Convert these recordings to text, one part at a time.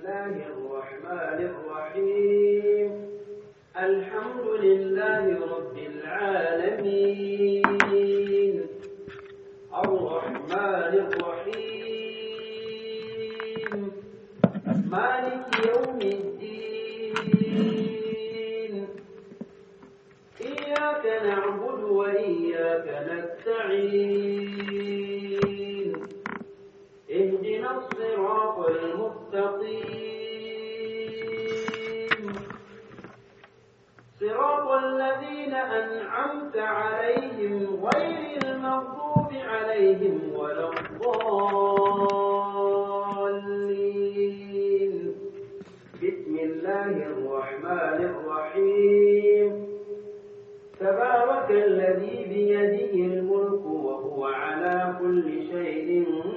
الله الرحمن الرحيم الحمد لله رب العالمين الرحمن الرحيم مالك يوم الدين إياك نعبد وإياك نستعين اهدنا الصراط المستقيم صراط الذين أنعمت عليهم غير المغضوب عليهم ولا الضالين بسم الله الرحمن الرحيم تبارك الذي بيده الملك وهو على كل شيء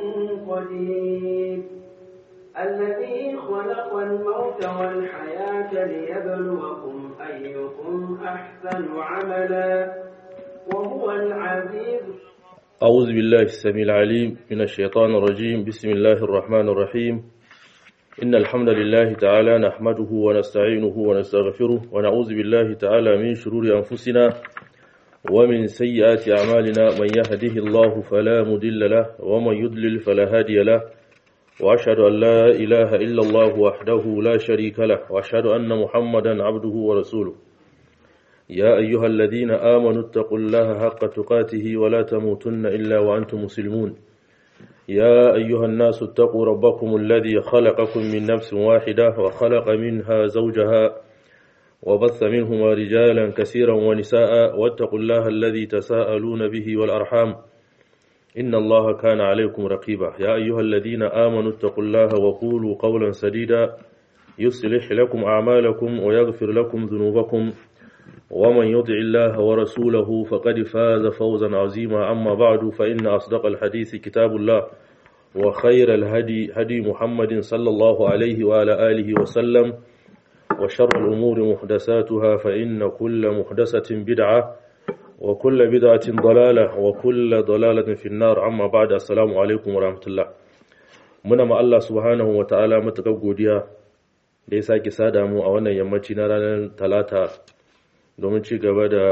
قدير الذي خلق الموت والحياة ليبلوكم أيكم أحسن عملا وهو العزيز أعوذ بالله السميع العليم من الشيطان الرجيم بسم الله الرحمن الرحيم إن الحمد لله تعالى نحمده ونستعينه ونستغفره ونعوذ بالله تعالى من شرور أنفسنا ومن سيئات أعمالنا من يهده الله فلا مضل له ومن يضلل فلا هادي له وأشهد أن لا إله إلا الله وحده لا شريك له وأشهد أن محمدا عبده ورسوله يا أيها الذين آمنوا اتقوا الله حق تقاته ولا تموتن إلا وأنتم مسلمون يا أيها الناس اتقوا ربكم الذي خلقكم من نفس واحدة وخلق منها زوجها وبث منهما رجالا كثيرا ونساء واتقوا الله الذي تساءلون به والأرحام إن الله كان عليكم رقيبا يا أيها الذين آمنوا اتقوا الله وقولوا قولا سديدا يصلح لكم أعمالكم ويغفر لكم ذنوبكم ومن يطع الله ورسوله فقد فاز فوزا عظيما أما بعد فإن أصدق الحديث كتاب الله وخير الهدي هدي محمد صلى الله عليه وعلى آله وسلم وشر الأمور محدثاتها فإن كل محدثة بدعة وكل بدعة ضلالة وكل ضلالة في النار أما بعد السلام عليكم ورحمة الله muna ma Allah subhanahu wa ta'ala matuƙar godiya da ya sake sada mu a wannan yammaci na ranar talata domin ci gaba da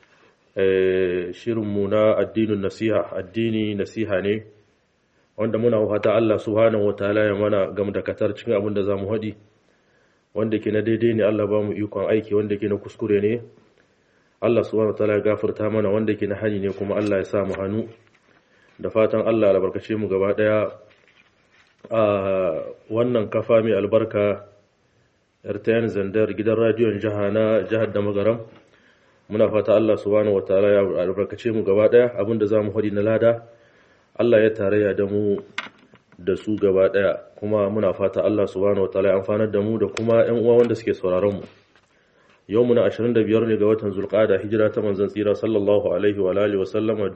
shirinmu na addinin nasiha addini nasiha ne wanda muna wata Allah subhanahu wa ta'ala ya mana gam da katar cikin abin da za mu haɗi wanda ke na daidai ne Allah ba mu ikon aiki wanda ke na kuskure ne Allah subhanahu wa ta'ala ya gafarta mana wanda ke na hani ne kuma Allah ya sa mu hannu da fatan Allah albarkace mu gaba daya a wannan kafa mai albarka RTN Zandar gidan radiyon jiha na jihar da magaram muna fata Allah subhanahu wataala ya albarkace mu gaba daya abinda zamu hadi na lada Allah ya tarayya da mu da su gaba daya kuma muna fata Allah subhanahu wataala ya amfanar da mu da kuma ƴan uwa wanda suke sauraron mu yau muna 25 ne ga watan Zulqa'ada hijira ta manzon tsira sallallahu alaihi wa alihi wa sallama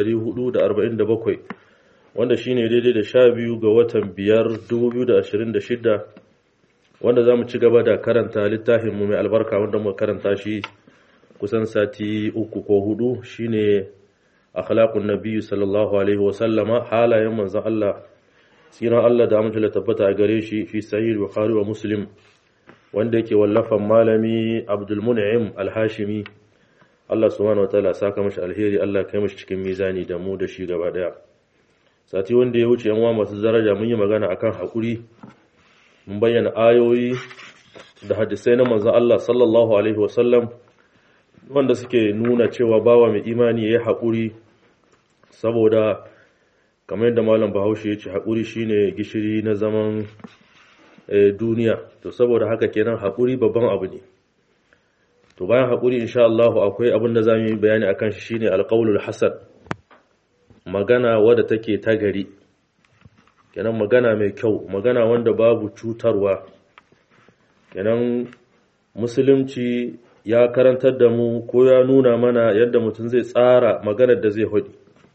1447 wanda shine daidai da 12 ga watan 5 2026 wanda za mu ci gaba da karanta littafinmu mai albarka wanda muka karanta shi kusan sati uku ko hudu shine akhlaqun nabiyyu sallallahu alaihi wa sallama halayen manzon Allah siran Allah da amince da tabbata a gare shi fi sahih bukhari wa muslim wanda yake wallafan malami Abdul Mun'im Al-Hashimi Allah subhanahu wa ta'ala saka mashi alheri Allah kai mashi cikin mizani da mu da shi gaba daya sati wanda ya wuce yan uwa masu daraja mun yi magana akan hakuri mun bayyana ayoyi da hadisai na manzon Allah sallallahu alaihi wasallam wanda suke nuna cewa bawa mai imani ya yi haƙuri saboda kamar yadda malam bahaushe ya ce haƙuri shine gishiri na zaman duniya to saboda haka kenan haƙuri babban abu ne to bayan haƙuri insha Allah akwai abin da zamu yi bayani akan shi shine alqaulul hasan magana wadda take ta gari kenan magana mai kyau magana wanda babu cutarwa kenan musulunci ya karantar da mu ko ya nuna mana yadda mutum zai tsara maganar da zai hudi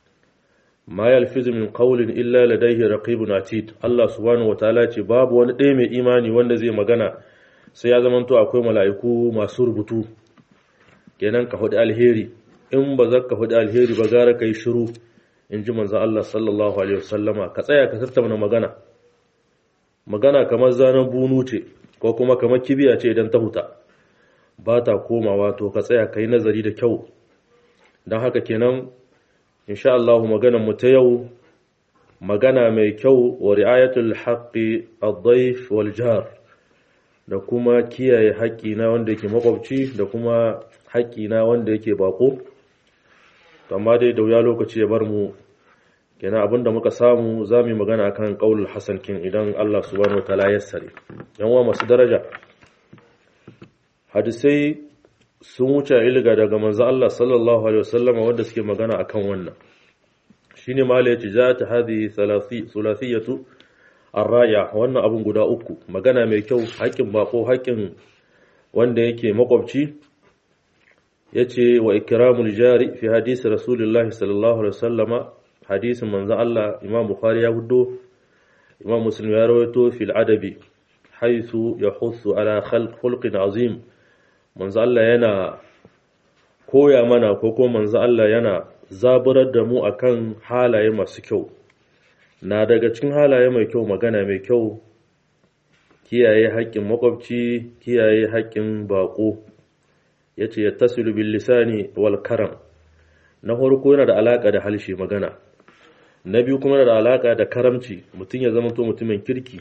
ma yalfizu min qawlin illa ladayhi raqibun atid Allah subhanahu wataala ce babu wani ɗaya mai imani wanda zai magana sai ya zamanto akwai mala'iku masu rubutu kenan ka hudi alheri in ba za ka hudi alheri ba gara kai shiru in ji manzan Allah sallallahu Alaihi wasallama ka tsaya ka tattauna magana magana kamar zanen bunu ce ko kuma kamar kibiya ce idan ta huta ba ta komawa to ka tsaya ka yi nazari da kyau don haka kenan insha Allah maganar mu ta yau magana mai kyau wa ri'ayatul haqqi ad-dayf wal jar da kuma kiyaye haƙƙi na wanda yake makwabci da kuma haƙƙi na wanda yake bako amma dai da wuya lokaci ya bar mu kenan abinda muka samu za mu yi magana akan qaulul hasan kin idan Allah subhanahu wataala ya sare yan uwa masu daraja hadisai sun wuce ilga daga manzo Allah sallallahu alaihi wasallam wanda suke magana akan wannan shine mala yace za ta hadi thulathiyatu arraya wannan abun guda uku magana mai kyau haƙin bako haƙin wanda yake makwabci yace wa ikramul jari fi hadisi rasulullahi sallallahu alaihi wasallama hadisin manzo Allah Imam Bukhari ya hudo Imam Muslim ya rawaito fil adabi haythu yahussu ala khalq khulqin azim manzo Allah yana koya mana ko ko manzo Allah yana zaburar da mu akan halaye masu kyau na daga cikin halaye mai kyau magana mai kyau kiyaye haƙƙin makwabci kiyaye haƙƙin baƙo yace yattasilu bil lisani wal karam na farko yana da alaka da halshe magana na biyu kuma yana da alaka da karamci mutum ya zama to mutumin kirki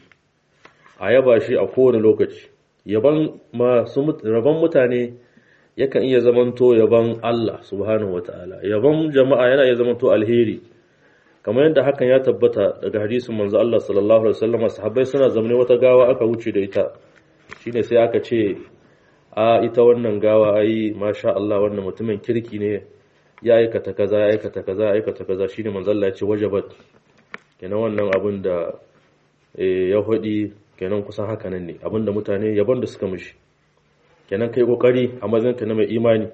a yaba shi a kowane lokaci yaban masu rabon mutane yakan iya zamanto yaban Allah subhanahu wataala yaban jama'a yana iya zamanto alheri kamar yadda hakan ya tabbata daga hadisin manzo Allah sallallahu alaihi wasallam sahabbai suna zamne wata gawa aka wuce da ita shine sai aka ce a ita wannan gawa ai masha Allah wannan mutumin kirki ne ya aikata kaza ya aikata kaza ya aikata kaza shine manzo Allah ya ce wajabat kenan wannan abin da ya hudi kenan kusan haka nan ne abinda mutane yabon da suka mishi kenan kai kokari a mazinka na mai imani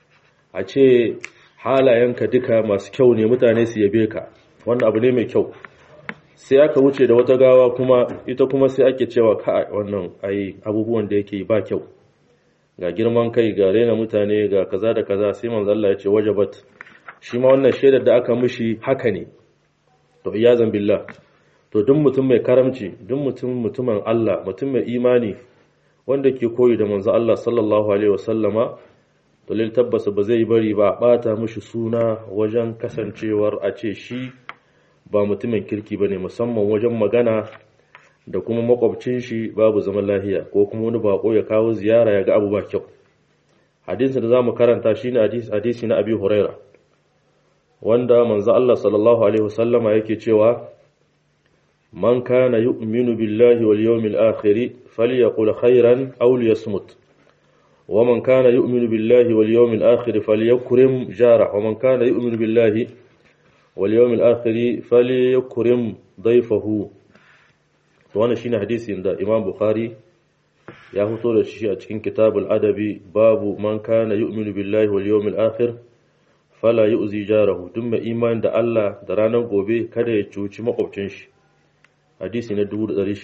a ce halayenka duka masu kyau ne mutane su yabe ka wannan abu ne mai kyau sai aka wuce da wata gawa kuma ita kuma sai ake cewa ka wannan ai abubuwan da yake ba kyau ga girman kai ga rena mutane ga kaza da kaza sai manzo Allah ya ce wajabat shi ma wannan shaidar da aka mishi haka ne to iyazan billah to duk mutum mai karamci duk mutum mutumin Allah mutum mai imani wanda ke koyi da manzo Allah sallallahu alaihi wasallama to lil tabbasa ba zai bari ba bata mishi suna wajen kasancewar a ce shi ba mutumin kirki bane musamman wajen magana da kuma makwabcin shi babu zaman lahiya ko kuma wani bako ya kawo ziyara ya ga abu ba kyau hadisi da zamu karanta shine hadisi hadisi na Abi Huraira wanda manzo Allah sallallahu alaihi wasallama yake cewa man kana yu'minu billahi wal yawmil akhir falyaqul khairan aw liyasmut wa man kana yu'minu billahi wal yawmil akhir falyakrim jara wa man kana yu'minu billahi wal yawmil akhir falyakrim dayfahu to wannan shine hadisin da Imam Bukhari ya fito da shi a cikin kitabul adabi babu man kana yu'minu billahi wal yawmil akhir fala yu'zi jarahu duk mai imani da Allah da ranar gobe kada ya cuci makwabcin shi hadisi na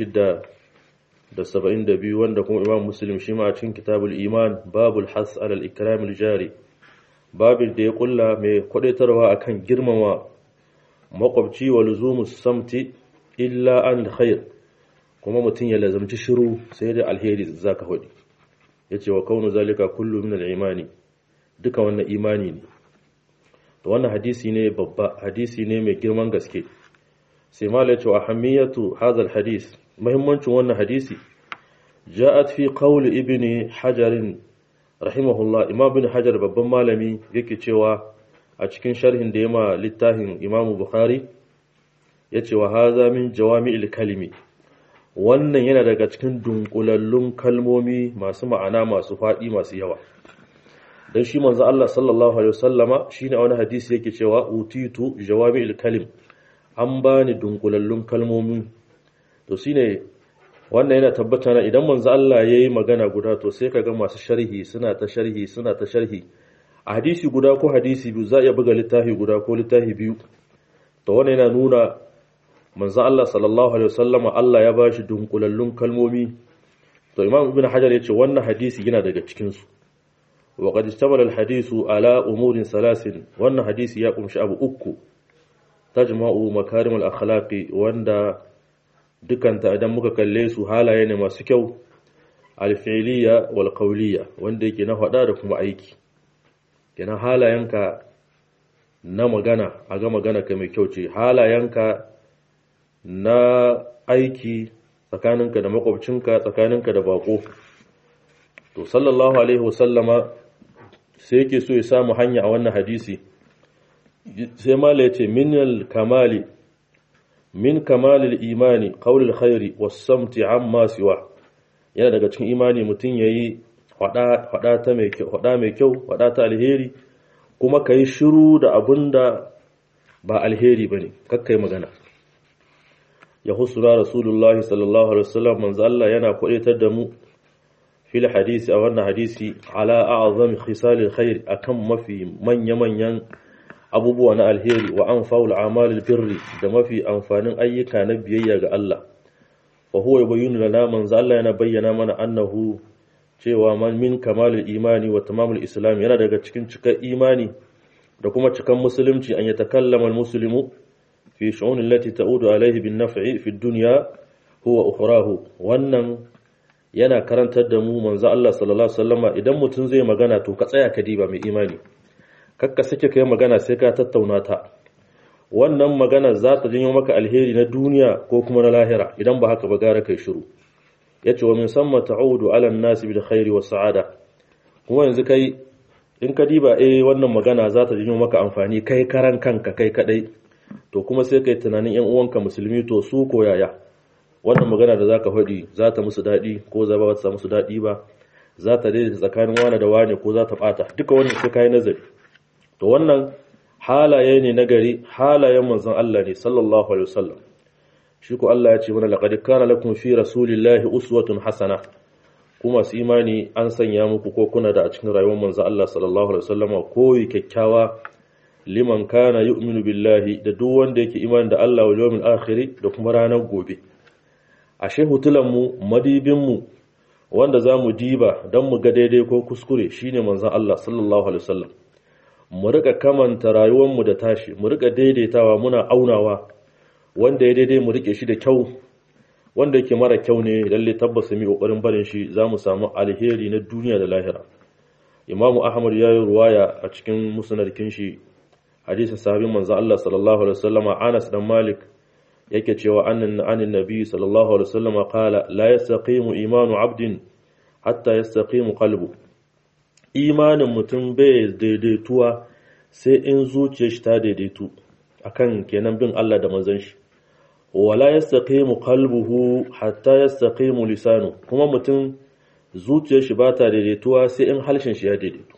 1672 wanda kuma Imam Muslim shi ma a cikin kitabul iman babul has alal ikramil jari babin da ya kulla mai kwadaitarwa akan girmama makwabci wa luzumus samti illa an khair kuma mutum ya lazamci shiru sai da alheri zaka hudi yace wa kaunu zalika kullu min al-imani duka wannan imani ne to wannan hadisi ne babba hadisi ne mai girman gaske sai mala yace ahammiyatu hadha al-hadis muhimmancin wannan hadisi ja'at fi qawl ibn hajar rahimahullah imam ibn hajar babban malami yake cewa a cikin sharhin da yama littafin imam bukhari yace wa hadha min jawami'il kalimi wannan yana daga cikin dunkulallun kalmomi masu ma'ana masu faɗi masu yawa don shi manzo Allah sallallahu alaihi wasallama shine wani hadisi yake cewa utitu jawami'il kalim an bani dunkulallun kalmomi to shine wannan yana tabbata na idan manzo Allah yayi magana guda to sai kaga masu sharhi suna ta sharhi suna ta sharhi a hadisi guda ko hadisi biyu za a iya buga littafi guda ko littafi biyu to wannan yana nuna manzo Allah sallallahu alaihi wasallama Allah ya bashi dunkulallun kalmomi to Imam Ibn Hajar yace wannan hadisi yana daga cikin su wa qad istamala al-hadisu ala umurin salasin wannan hadisi ya kumshi abu uku tajma'u makarim al-akhlaqi wanda dukanta idan muka kalle su halaye ne masu kyau alfi'liya wal qawliya wanda yake na faɗa da kuma aiki kenan halayenka na magana a ga magana ka mai kyau ce halayenka na aiki tsakaninka da makwabcinka tsakaninka da bako to sallallahu alaihi wasallama sai yake so ya samu hanya a wannan hadisi sai mala ya ce min kamali min kamalil imani qaulul khairi was-samti amma siwa yana daga cikin imani mutum yayi hada hada ta mai kyau hada mai kyau hada ta alheri kuma kai shiru da abunda ba alheri bane kakkai magana ya husura rasulullahi sallallahu alaihi wasallam manzo Allah yana kwadaitar da mu fil hadisi a wannan hadisi ala a'zami khisalil khair akan mafi manya manyan abubuwa na alheri wa anfa'ul a'malil birri da mafi amfanin ayyuka na biyayya ga Allah fa huwa yubayyinu lana manzo Allah yana bayyana mana annahu cewa man min kamalil imani wa tamamul islam yana daga cikin cikar imani da kuma cikan musulunci an yatakallama al-muslimu fi shu'un allati ta'udu alayhi bin naf'i fi dunya huwa ukhrahu wannan yana karantar da mu manzo Allah sallallahu alaihi wasallama idan mutum zai magana to ka tsaya ka diba mai imani kakka sake kai magana sai ka tattauna ta wannan magana za ta janyo maka alheri na duniya ko kuma na lahira idan ba haka ba gara kai shiru yace wa min samma ta'udu ala an-nasi bil khairi was sa'ada kuma yanzu kai in ka diba eh wannan magana za ta janyo maka amfani kai karan kanka kai kadai to kuma sai kai tunanin yan uwanka musulmi to su koyaya wannan magana da zaka faɗi za ta musu daɗi ko za ba ta musu daɗi ba za ta daidaita tsakanin wane da wane ko za ta ɓata duka wannan sai kai nazari to wannan halaye ne na gari halayen manzon Allah ne sallallahu alaihi wasallam shi ko Allah ya ce mana laqad kana lakum fi rasulillahi uswatun hasana kuma su imani an sanya muku ko kuna da a cikin rayuwar manzon Allah sallallahu alaihi wasallam koyi kyakkyawa liman kana yu'minu billahi da duk wanda yake imani da Allah wal yawmil akhir da kuma ranar gobe ashe hutulan mu madibin mu wanda zamu diba dan mu ga daidai ko kuskure shine manzon Allah sallallahu alaihi wasallam mu rika kamanta rayuwarmu da tashi mu rika daidaitawa muna aunawa wanda ya daidai mu rike shi da kyau wanda yake mara kyau ne lalle tabbas mu kokarin barin shi zamu samu alheri na duniya da lahira Imam Ahmad ya yi ruwaya a cikin musnadin shi hadisin sahabin manzo Allah sallallahu alaihi wasallam Anas dan Malik yake cewa annan anin nabi sallallahu alaihi wasallam qala la yastaqimu imanu abdin hatta yastaqimu qalbu imanin mutum bai daidaituwa sai in zuciyar shi ta daidaitu akan kenan bin Allah da manzon shi wala yastaqimu qalbuhu hatta yastaqimu lisanu kuma mutum zuciyar shi ba ta daidaituwa sai in halshen shi ya daidaitu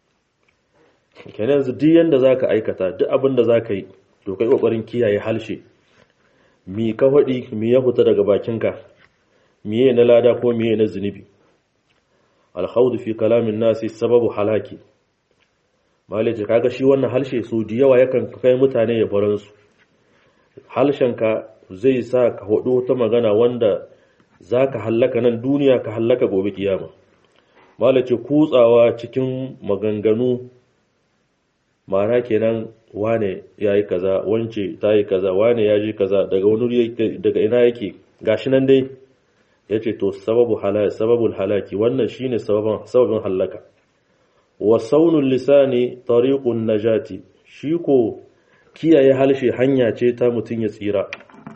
kenan yanzu duk yanda zaka aikata duk abin da zaka yi to kai kokarin kiyaye halshe mi ka faɗi mi ya fita daga bakinka miye na lada ko miye na zunubi alhaudu fi kalamin nasi sababu halaki malaje kaga shi wannan halshe so da yawa yakan kai mutane ya baran su halshenka zai sa ka hudu ta magana wanda zaka hallaka nan duniya ka hallaka gobe kiyama malace kutsawa cikin maganganu ma'ana kenan wane yayi kaza wance tayi kaza wane yaji kaza daga wani daga ina yake gashi nan dai ya ce to sababul halaki wannan shine sababin halaka wa saunul lisani tariqun najati shi ko kiyaye halshe hanya ce ta mutum ya tsira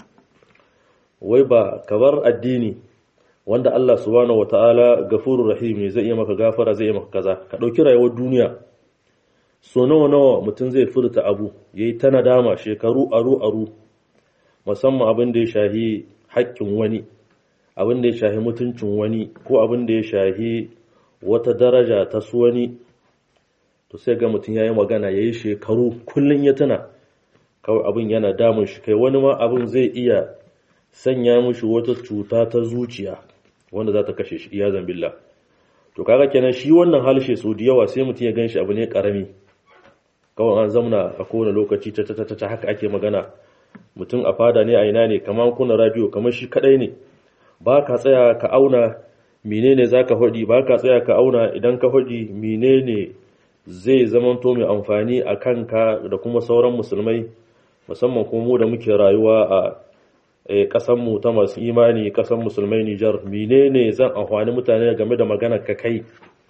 wai ba kabar addini wanda Allah subhanahu wataala gafurur rahim ne zai iya maka gafara zai iya maka kaza ka dauki rayuwar duniya so nawa nawa mutum zai furta abu yayi ta nadama shekaru aru aru musamman abin da ya shahi haƙƙin wani abin da ya shahi mutuncin wani ko abin da ya shahi wata daraja ta su wani to sai ga mutum ya yi magana ya yi shekaru kullum ya tuna kawai abin yana damun shi kai wani ma abin zai iya sanya mushi wata cuta ta zuciya wanda za ta kashe shi iya zambilla to kaga kenan shi wannan halshe sau da yawa sai mutum ya gan shi abu ne karami kawai an zamna a kowane lokaci ta ta ta haka ake magana mutum a fada ne a ina ne kamar kuna radio kamar shi kadai ne ba ka tsaya ka auna menene za ka faɗi ba ka tsaya ka auna idan ka faɗi menene zai zamanto mai amfani a kanka da kuma sauran musulmai musamman kuma mu da muke rayuwa a ƙasanmu ta masu imani ƙasan musulmai Nijar menene zan amfani mutane game da maganar ka kai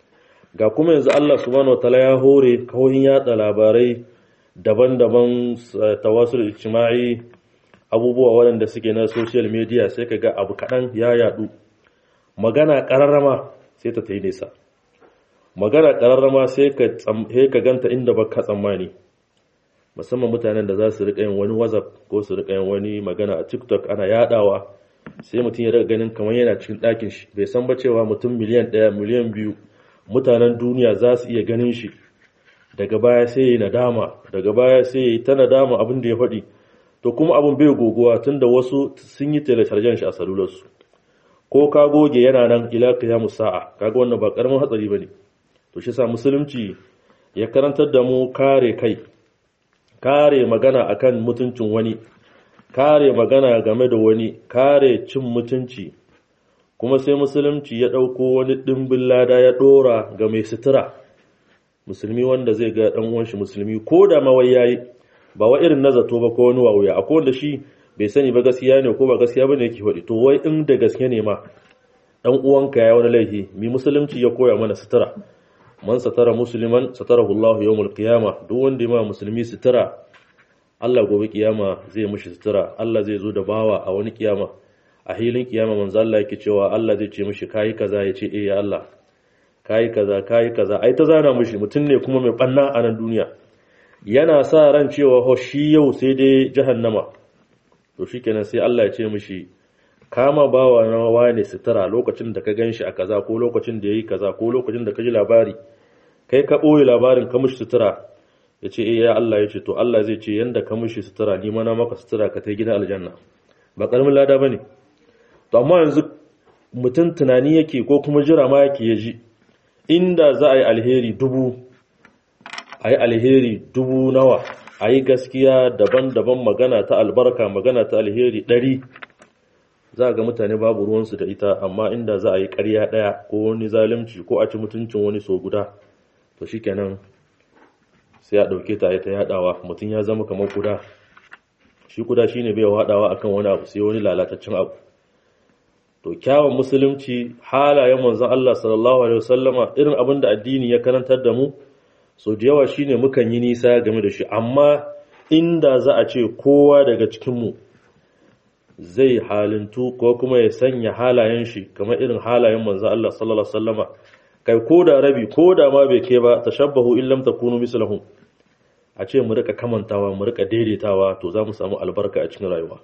ga kuma yanzu Allah subhanahu wataala ya hore kawai yatsa labarai daban-daban tawasul ijtima'i abubuwa waɗanda suke na social media sai ka ga abu kaɗan ya yadu magana ƙararrama sai ta yi nesa magana ƙararrama sai ka ganta inda ba ka tsammani musamman mutanen da za su riƙa yin wani whatsapp ko su riƙa yin wani magana a tiktok ana yadawa sai mutum ya riƙa ganin kamar yana cikin ɗakin shi bai san ba cewa mutum miliyan ɗaya miliyan biyu mutanen duniya za su iya ganin shi daga baya sai ya yi nadama daga baya sai ya yi ta nadama abin da ya faɗi to kuma abin bai goguwa tun da wasu sun yi telechargen shi a salularsu ko ka goge yana nan ila qiyamus sa'a kaga wannan ba karamin hatsari bane to shi sa musulunci ya karantar da mu kare kai kare magana akan mutuncin wani kare magana game da wani kare cin mutunci kuma sai musulunci ya ɗauko wani ɗimbin lada ya ɗora ga mai sutura musulmi wanda zai ga ɗan uwanshi musulmi ko da mawai yayi ba wa irin na zato ba ko wani wawuya akwai wanda shi bai sani ba gaskiya ne ko ba gaskiya bane yake faɗi to wai in da gaske ne ma dan uwanka ya wani laifi mi musulunci ya koya mana sutura man satara musliman satarahu Allah yawmul qiyama duk wanda ya ma musulmi sutura Allah gobe kiyama zai mishi sutura Allah zai zo da bawa a wani kiyama a hilin kiyama manzo Allah yake cewa Allah zai ce mishi kai kaza ya ce eh ya Allah kai kaza kai kaza ai ta zana mishi mutum ne kuma mai banna a nan duniya yana sa ran cewa ho shi yau sai dai jahannama to shikenan sai Allah ya ce mishi kama bawa na wane sutura lokacin da ka ganshi a kaza ko lokacin da yayi kaza ko lokacin da ka ji labari kai ka boye labarin ka mishi sutura ya ce eh ya Allah ya ce to Allah zai ce yanda ka mishi sutura ni ma na maka sutura ka ta gidan aljanna ba karamin lada bane to amma yanzu mutum tunani yake ko kuma jira ma yake ya ji inda za a yi alheri dubu a yi alheri dubu nawa a yi gaskiya daban-daban magana ta albarka magana ta alheri ɗari za ga mutane babu ruwansu da ita amma inda za a yi ƙarya ɗaya ko wani zalunci ko a ci mutuncin wani so guda to shikenan sai a ɗauke ta ta yaɗawa mutum ya zama kamar kuda shi kuda shine bai haɗawa akan wani abu sai wani lalataccen abu to kyawun musulunci halayen manzon Allah sallallahu alaihi wasallama irin abin da addini ya karantar da mu so da yawa shine mukan yi nisa game da shi amma inda za a ce kowa daga cikinmu zai halintu ko kuma ya sanya halayen shi kamar irin halayen manzon Allah sallallahu alaihi wasallama kai ko da rabi ko da ma bai ke ba tashabbahu in lam takunu mislahum a ce mu rika kamantawa mu rika daidaitawa to za mu samu albarka a cikin rayuwa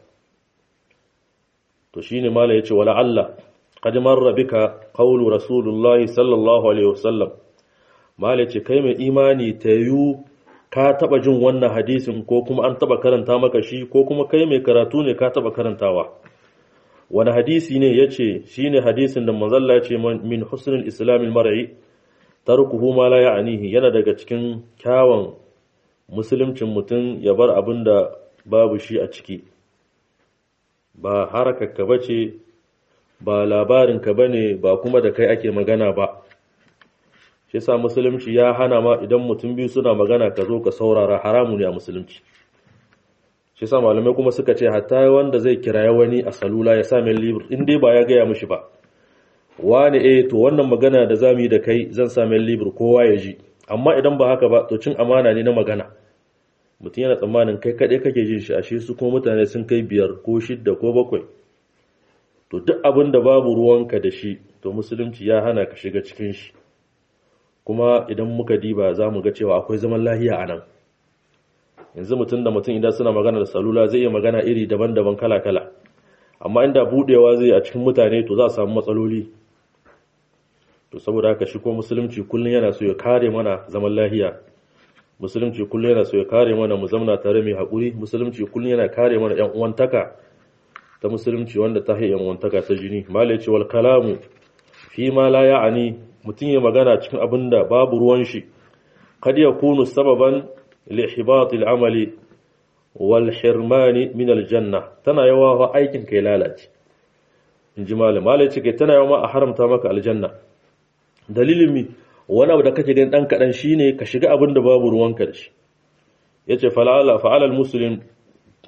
to shine mala yace wala Allah qad marra bika qawlu rasulullahi sallallahu alaihi wasallam mala yace kai mai imani tayu ka taba jin wannan hadisin ko kuma an taba karanta maka shi ko kuma kai mai karatu ne ka taba karantawa wani hadisi ne yace shine hadisin da manzo Allah yace min husnul islamil mar'i tarkuhu ma la ya'nihi yana daga cikin kyawun musuluncin mutum ya bar abin da babu shi a ciki ba harakarka ba ce ba labarinka ba ne ba kuma da kai ake magana ba shi sa musulunci ya hana ma idan mutum biyu suna magana ka zo ka saurara haramu ne a musulunci shi sa malamai kuma suka ce hatta wanda zai kiraye wani a salula ya sa min libur in dai ba ya gaya mishi ba wani eh to wannan magana da zamu yi da kai zan sa min libur kowa ya ji amma idan ba haka ba to cin amana ne na magana mutum yana tsammanin kai kaɗai kake jin shi ashe su kuma mutane sun kai biyar ko shidda ko bakwai to duk abin da babu ruwanka da shi to musulunci ya hana ka shiga cikin shi kuma idan muka diba za mu ga cewa akwai zaman lahiya a nan yanzu mutum da mutum idan suna magana da salula zai iya magana iri daban-daban kala-kala amma inda budewa zai a cikin mutane to za a samu matsaloli to saboda haka shi ko musulunci kullum yana so ya kare mana zaman lahiya musulunci kullum yana so ya kare mana mu zamna tare mai haƙuri musulunci kullum yana kare mana yan uwantaka ta musulunci wanda ta yan uwantaka ta jini malai ce wal kalamu fi ma la ya'ani mutum ya magana cikin abin da babu ruwan shi kad yakunu sababan li ihbat al amali wal hirmani min al janna tana yawa fa aikin kai lalace inji malai malai ce kai tana yawa a haramta maka aljanna dalilin mi wani abu da kake gani dan kadan shine ka shiga abin da babu ruwanka da shi yace fala'ala fa'ala al-muslim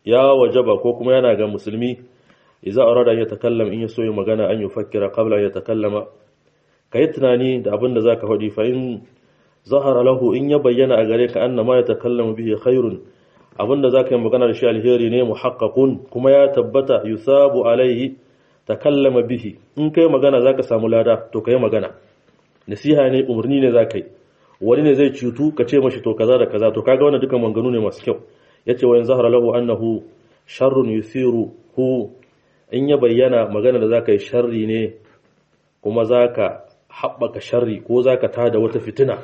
ya wajaba ko kuma yana ga musulmi idza arada ya takallam in yaso yi magana an yufakkira qabla ya takallama kai tunani da abin da zaka faɗi fa in zahara lahu in ya bayyana a gare ka annama ya takallamu bihi khairun abin da zaka yi magana da shi alheri ne muhaqqaqun kuma ya tabbata yusabu alaihi takallama bihi in kai magana zaka samu lada to kai magana nasiha ne umarni ne zaka yi wani ne zai cutu ka ce mashi to kaza da kaza to kaga wannan dukan manganu ne masu kyau yace wa in zahara lahu annahu sharrun yusiru hu in ya bayyana magana da zaka yi sharri ne kuma zaka haɓaka sharri ko zaka tada wata fitina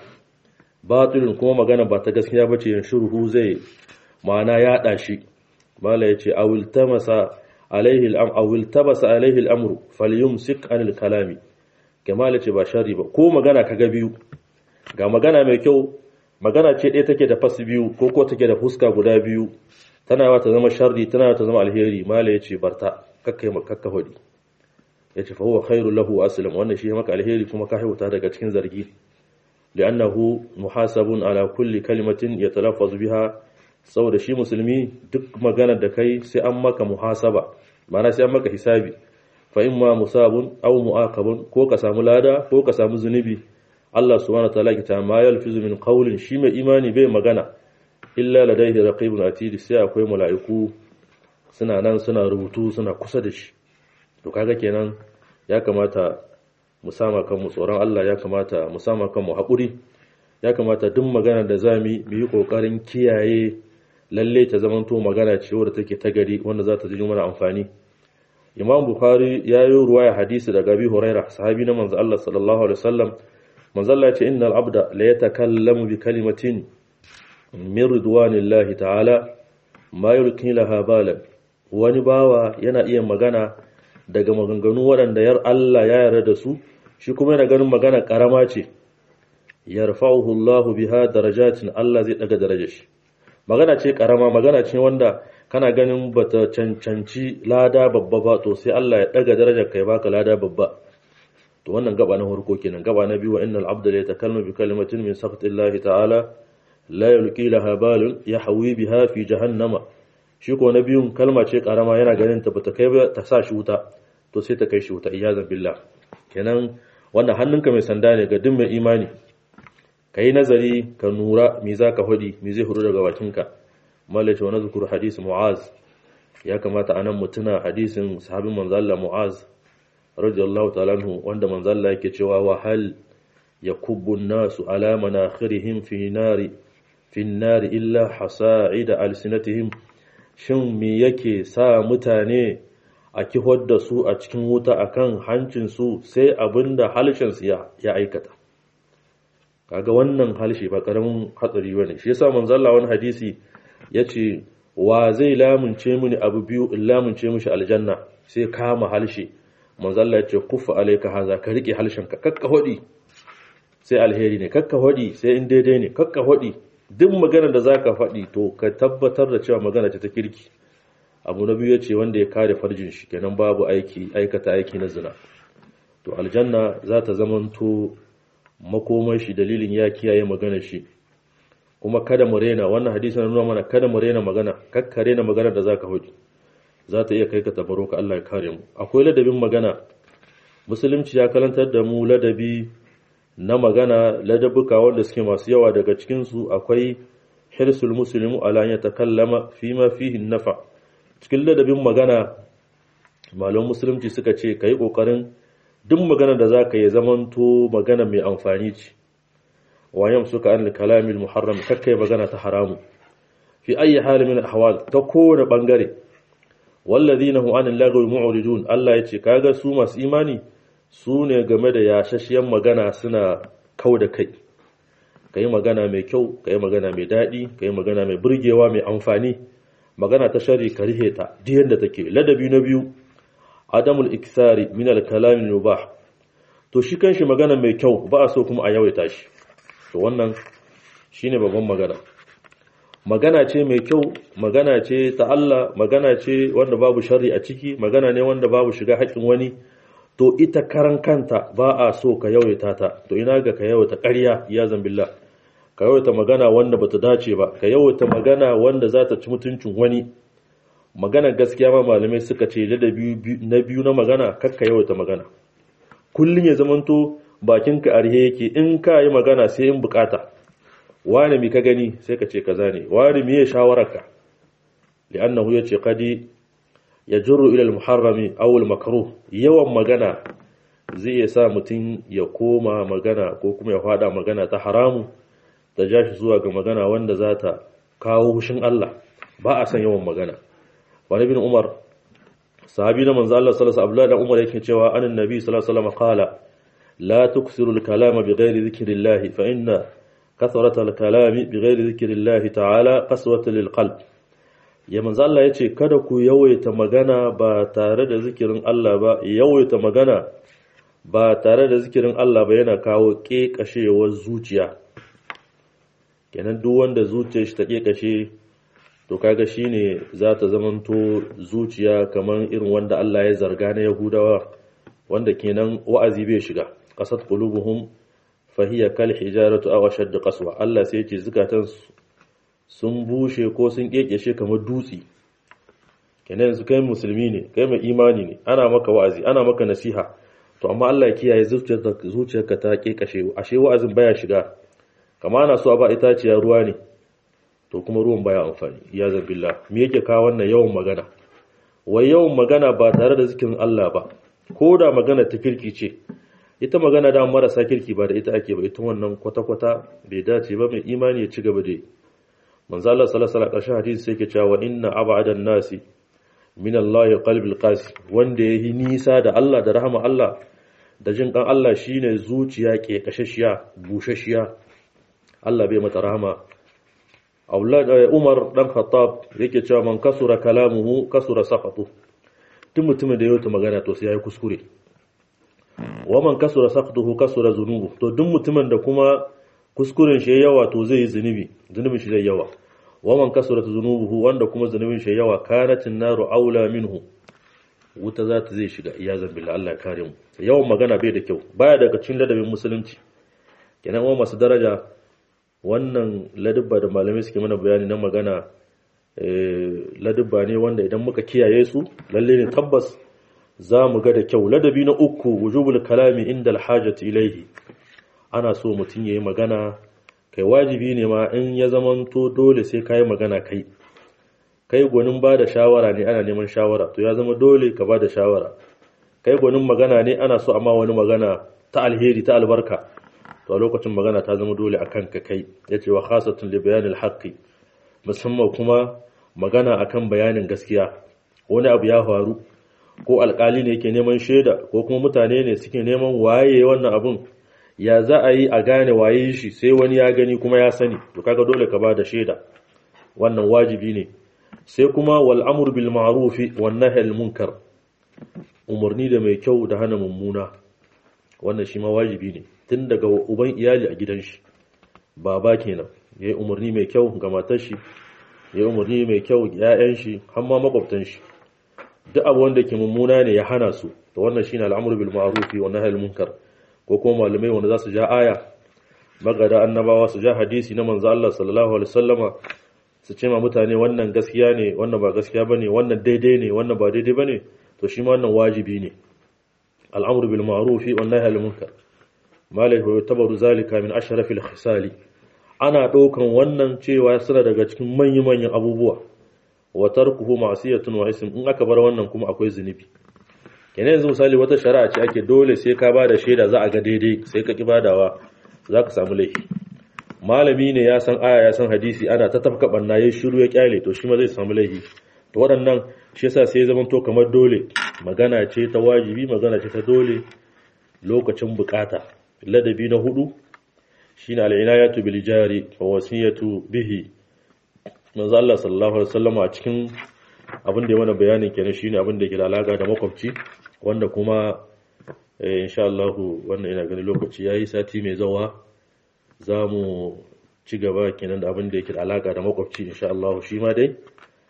batilun kuma magana ba ta gaskiya bace yin shuruhu zai ma'ana yaɗa shi mala yace awil tamasa alaihi al'am awil tabasa alaihi al'amru falyumsik anil kalami kamala ce ba sharri ba ko magana kaga biyu ga magana mai kyau magana ce ɗaya take da fas biyu ko ko take da fuska guda biyu tana yawa ta zama sharri tana yawa ta zama alheri mala yace barta kakkai kakka hudi yace fa huwa khairu lahu aslam wannan shi maka alheri kuma ka haihuta daga cikin zargi li'annahu muhasabun ala kulli kalimatin yatalaffazu biha saboda shi musulmi duk magana da kai sai an maka muhasaba ma'ana sai an maka hisabi fa imma musabun aw mu'aqabun ko ka samu lada ko ka samu zunubi Allah subhanahu wa ta'ala kita ma yalfizu min qawlin shi mai imani bai magana illa ladayhi raqibun atid sai akwai mala'iku suna nan suna rubutu suna kusa da shi to kaga kenan ya kamata mu sama kanmu tsoron Allah ya kamata mu sama kanmu haƙuri ya kamata duk magana da zami mu yi ƙoƙarin kiyaye lalle ta zamanto magana ce wadda take ta gari wanda za ta ji mana amfani imam bukhari ya yi ruwaya hadisi daga abi huraira sahabi na manzo Allah sallallahu alaihi wasallam manzo Allah ya ce innal abda la yatakallamu bi kalimatin min ridwanillahi ta'ala ma yulqi laha balan wani bawa yana iya magana daga maganganu waɗanda yar Allah ya yarda da su shi kuma yana ganin magana karama ce yarfa'uhu Allah biha darajatin Allah zai daga darajar shi magana ce karama magana ce wanda kana ganin bata cancanci lada babba ba to sai Allah ya daga darajar kai baka lada babba to wannan gaba na farko kenan gaba na biyu wa innal abda la yatakallamu bi kalimatin min sakhtillahi ta'ala la yulqi laha balun yahwi biha fi jahannama shi ko na biyun kalma ce karama yana ganin ta bata kai ba ta sa shi wuta to sai ta kai shi wuta iyazan billah kenan wannan hannunka mai sanda ne ga duk mai imani kai nazari ka nura me zaka hudi me zai hudu daga bakinka malaita wa nazkuru hadis mu'az ya kamata anan mutuna hadisin sahabin manzo Allah mu'az radiyallahu ta'ala anhu wanda manzo Allah yake cewa wa hal yakubbu an-nasu ala manakhirihim fi nari fi nari illa hasa'ida alsinatihim shin me yake sa mutane a kihar da su a cikin wuta akan hancinsu sai abinda halshensu ya aikata kaga wannan halshe ba karamin hatsari bane shi yasa manzo Allah wani hadisi yace wa zai lamunce mini abu biyu in lamunce mishi aljanna sai kama halshe manzo Allah yace kuffa alayka haza ka rike halshenka kakka hodi sai alheri ne kakka hodi sai in daidai ne kakka hodi duk magana da zaka faɗi to ka tabbatar da cewa magana ce ta kirki abu na biyu ce wanda ya kare farjin shi kenan babu aiki aikata aiki na zina to aljanna za ta zamanto makomar shi dalilin ya kiyaye magana shi kuma kada mu rena wannan hadisi na nuna mana kada mu rena magana kakka rena magana da zaka hudu za ta iya kai ka tabaro ka Allah ya kare mu akwai ladabin magana musulunci ya karantar da mu ladabi na magana ladabuka wanda suke masu yawa daga cikin su akwai hirsul muslimu ala ya takallama fima fihi nafa cikin ladabin magana malaman musulunci suka ce kai kokarin duk magana da zaka yi zamanto magana mai amfani ce wayan suka an kalamil muharram kakkai magana ta haramu fi ayi hali min ahwal ta kowane bangare walladhina hum anil lagwi mu'ridun Allah yace kaga su masu imani su ne game da yashashiyan magana suna kau da kai kai magana mai kyau kai magana mai dadi kai magana mai burgewa mai amfani magana ta shari ka rihe ta duk yanda take ladabi na biyu adamul iksari min al-kalam al-mubah to shi kanshi magana mai kyau ba a so kuma a yawaita shi to wannan shine babban magana magana ce mai kyau magana ce ta Allah magana ce wanda babu sharri a ciki magana ne wanda babu shiga haƙin wani to ita karan kanta ba a so ka yawaita ta to ina ga ka yawaita ƙarya ya zambillah ka yawaita magana wanda bata dace ba ka yawaita magana wanda za ta ci mutuncin wani magana gaskiya ma malamai suka ce da na biyu na magana kakka yawaita magana kullum ya zamanto bakinka arhe yake in ka yi magana sai in bukata wani mi ka gani sai ka ce kaza ne wani mi ya shawararka li'annahu yace qadi yajru ila al-muharrami aw al-makruh yawan magana zai ya sa mutum ya koma magana ko kuma ya fada magana ta haramu ta ja shi zuwa ga magana wanda za ta kawo hushin Allah ba a san yawan magana wani bin umar sahabi na manzo Allah sallallahu alaihi wasallam umar yake cewa anan nabi sallallahu alaihi wasallam qala la tuksiru al-kalama bighairi dhikrillah fa inna kathrata al-kalami bighairi dhikrillah ta'ala qaswatan lil-qalb ya manzo Allah yace kada ku yawaita magana ba tare da zikirin Allah ba yawaita magana ba tare da zikirin Allah ba yana kawo ƙeƙashewar zuciya kenan duk wanda zuciyar shi ta ƙeƙashe to kaga shine za ta zamanto zuciya kamar irin wanda Allah ya zarga na Yahudawa wanda kenan wa'azi bai shiga qasat qulubuhum fahiya kal hijaratu aw ashadd qaswa Allah sai ya ce zukatan sun bushe ko sun ƙeƙashe kamar dutse kenan yanzu kai musulmi ne kai mai imani ne ana maka wa'azi ana maka nasiha to amma Allah ya kiyaye zuciyarka ta kekashe ashe wa'azin baya shiga kama ana so a ba itaciya ruwa ne to kuma ruwan baya amfani ya zabilla me yake kawo wannan yawan magana wai yawan magana ba tare da zikirin Allah ba ko da magana ta kirki ce ita magana da marasa kirki ba da ita ake ba ita wannan kwata-kwata bai dace ba mai imani ya ci gaba da manzo Allah sallallahu alaihi wasallam hadisi sai ke cewa inna abadan nasi min Allah qalbil qasi wanda yayi nisa da Allah da rahama Allah da jin kan Allah shine zuciya ke kashashiya bushashiya Allah bai mata rahama aulad Umar dan Khattab yake cewa man kasura kalamuhu kasura saqatu duk mutumin da yayi magana to sai yayi kuskure wa man kasura saqatuhu kasura zunubu to duk mutumin da kuma kuskuren shi yawa to zai yi zunubi zunubin shi zai yawa wa man kasura zunubuhu wanda kuma zunubin shi yawa kanatin naru aula minhu wuta za ta zai shiga iyazan billah Allah ya kare mu yawan magana bai da kyau baya daga cikin ladabin musulunci kenan wa masu daraja wannan ladabba da malamai suke mana bayani na magana ladabba ne wanda idan muka kiyaye su lalle ne tabbas za mu ga da kyau ladabi na uku wujubul kalami inda alhajati ilaihi ana so mutum yayi magana kai wajibi ne ma in ya zamanto dole sai kai magana kai kai gwanin ba da shawara ne ana neman shawara to ya zama dole ka ba da shawara kai gwanin magana ne ana so amma wani magana ta alheri ta albarka to a lokacin magana ta zama dole a kanka kai ya ce wa khasatun li bayanil haqqi musamman kuma magana akan bayanin gaskiya wani abu ya faru ko alkali ne yake neman shaida ko kuma mutane ne suke neman waye wannan abun ya za a yi a gane waye shi sai wani ya gani kuma ya sani to kaga dole ka ba da shaida wannan wajibi ne sai kuma wal amr bil ma'ruf wan nahy al munkar umarni da mai kyau da hana mummuna wannan shi ma wajibi ne tun daga uban iyali a gidan shi baba kenan yayi umarni mai kyau ga matar shi yayi umarni mai kyau ga ƴaƴan shi har ma makwabtan shi duk abu wanda ke mummuna ne ya hana su to wannan shine al'amru bil ma'ruf wa nahy al munkar ko kuma malamai wanda za su ja aya magada annabawa su ja hadisi na manzo Allah sallallahu alaihi wasallama su ce ma mutane wannan gaskiya ne wannan ba gaskiya bane wannan daidai ne wannan ba daidai bane to shi ma wannan wajibi ne al'amru bil ma'ruf wa nahy al munkar malai wa tabaru zalika min ashrafil khisali ana daukan wannan cewa suna daga cikin manyan manyan abubuwa wa tarkuhu ma'siyatun wa ism in aka bar wannan kuma akwai zunubi kenan yanzu misali wata shari'a ce ake dole sai ka bada shaida za a ga daidai sai ka ki badawa za ka samu laifi malami ne ya san aya ya san hadisi ana ta tafka banna yayin shiru ya kyale to shi ma zai samu laifi to waɗannan shi yasa sai zaman to kamar dole magana ce ta wajibi magana ce ta dole lokacin bukata ladabi na hudu shine al-inayatu bil jari wa wasiyatu bihi manzo Allah sallallahu alaihi wasallam a cikin abin da ya mana bayanin kenan shine abin da ke da alaka da makwabci wanda kuma insha Allah wannan ina gani lokaci yayi sati mai zawa zamu ci gaba kenan da abin da yake da alaka da makwabci insha Allah shi ma dai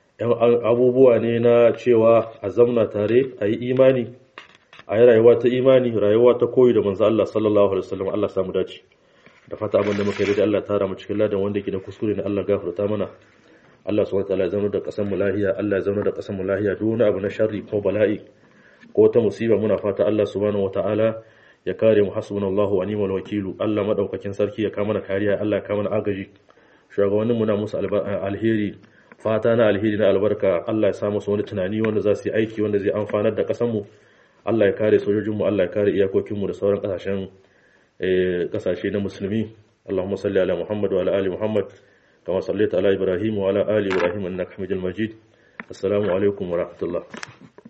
abubuwa ne na cewa a zamna tare a yi imani a yi rayuwa ta imani rayuwa ta koyi da manzo Allah sallallahu alaihi wasallam Allah samu dace da fata abin da muka yi da Allah tara mu cikin ladan wanda yake da kuskure ne Allah gafarta mana Allah subhanahu wataala ya zama da kasan mu lahiya Allah ya zama da kasan mu lahiya duk wani abu na sharri ko bala'i ko ta musiba muna fata Allah subhanahu wataala ya kare mu hasbunallahu wa ni'mal wakilu Allah madaukakin sarki ya kama mana kariya Allah ya kama mana agaji shugabannin mu na musu alheri fata na alheri na albarka Allah ya sa musu wani tunani wanda za su yi aiki wanda zai amfanar da kasan mu Allah ya kare sojojin mu Allah ya kare iyakokin mu da sauran kasashen kasashe na musulmi اللهم صل على محمد وعلى ال محمد كما صليت على ابراهيم وعلى ال ابراهيم انك حميد مجيد السلام عليكم ورحمه الله